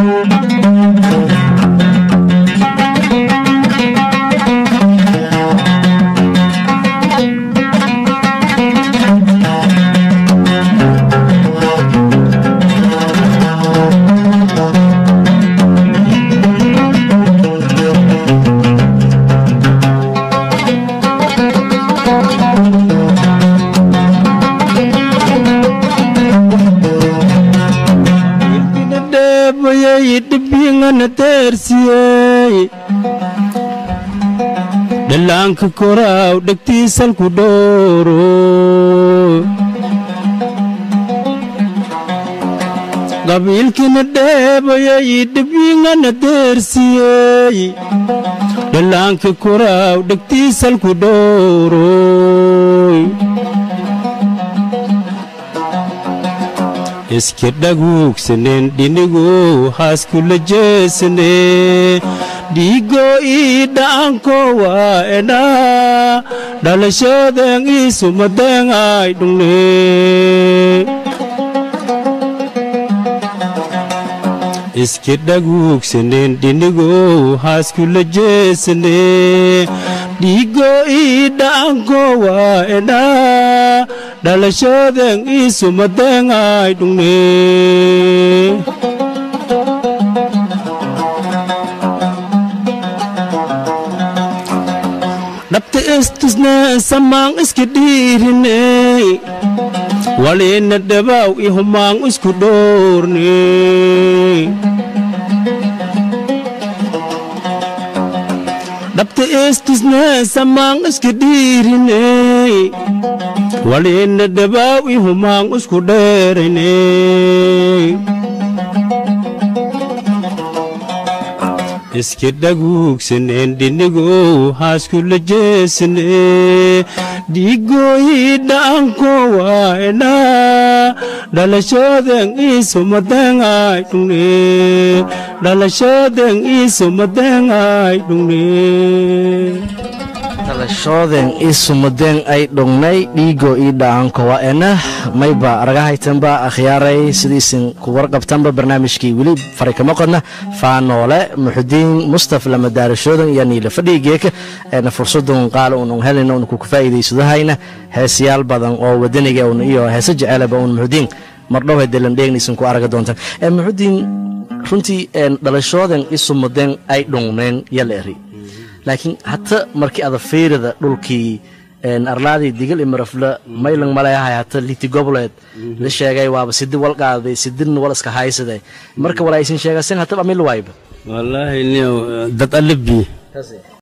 dheebayay dhibbingana deersiyey dhallaanka koraaw dhegtiisalku dhooro qabiilkina dheebayay dhibbingana deersiyey dhallaanka koraaw dhegtiisalku dhooroy iska dhaguugsaneen dhinigow haaskula jeesanee dhiigoo ii dha'anko waa edhaa dhalashooden iisumadeen ay dhungne iska dhaguugsaneen dhinigow haaskula jeesanee dhiigoo ii dha'anko waa edhaa dhalashooden iisumadeen ay dhungne dhabta istusne samaang iska dhiirine waliina dhabaw i humaang isku dhoorne dhabta istusne samaang iska dhiirine waliina dhabaw i humaang isku dheerine iska dhaguugsaneen dhinigow haaskula jeesanee dhiigooyii dha'anko waa edhaa dhalashooden iisumadeen ay dhungne dhalashooden iisumadeen ay dhungne dhalashooden ii sumadeen ay dhungnay dhiigoo ii dhaanko waa ena mayba aragahaytanba akhyaaray sidiisin ku warqabtanba barnaamijkii weli fari kama qodna faanoole muxudiin mustaf lama daarashoodan iyo niila fadhiigeeka eena fursadun qaala unun helina un kuku faa'iidaysadahayna heesayaal badan oo wadaniga un iyo heese jecelaba un muxudiin mardhow hedelan dheegnaysan ku araga doontaan muxudiin runtii dhalashooden ii sumadeen ay dhungneen yala eri laakiin hata markii ada fiirida dhulkii arlaadii digal imarafla maylang maleahay hata liti gobleed la sheegay waaba sidi wal qaaday sidin wal iska haysade marka walaa isin sheegasen hata amil waayba wallaahi niyow dad alibi